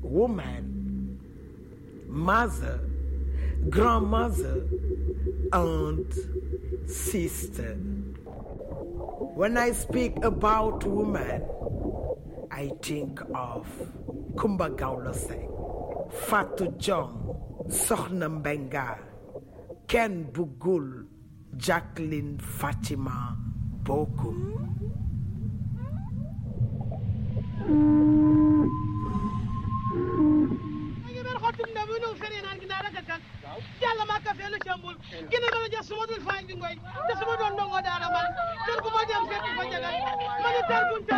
woman, mother, grandmother, aunt, sister. When I speak about woman, I think of Kumba Gawlo Seng, Fatou Jong, Sokhna Mbenga, Ken Bugul, Jacqueline Fatima Bokum. ngi ber xottum nda bu nu fere naan gina raka kan yalla ma ka felu cambul gina ma ja suma dul fañ bi ngoy te suma doon ndongo daara man kër gu ma dem fekk fa jagal man tar buñ